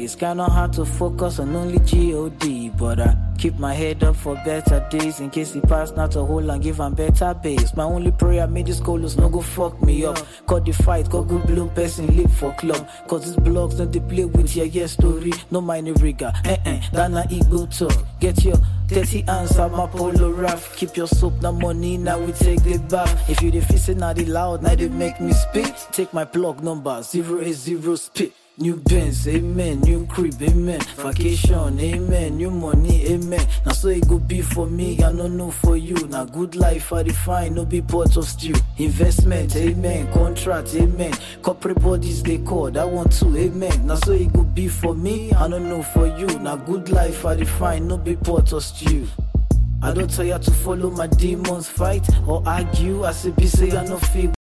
It's kinda hard to focus on only G-O-D, but I keep my head up for better days in case he pass not to hold and give am better base. My only prayer made this colos no go fuck me up. Cut the fight, got good blow person live for club. Cause these blogs don't they play with your yeah story. No mind rigor, eh eh, that na ego talk. Get your dirty hands on my polo raft. Keep your soap, na money, now we take the bath. If you the fissing, now the loud, now they make me speak. Take my plug number, 080 spit. New Benz, amen. New crib, amen. Vacation, amen. New money, amen. Now so it go be for me, I no know for you. Now good life, I define, no be pot of stew. Investment, amen. Contract, amen. Corporate bodies they call, that one too, amen. Now so it go be for me, I no know for you. Now good life, I define, no be pot of stew. I don't tell you to follow my demons fight or argue. I say be say I no feel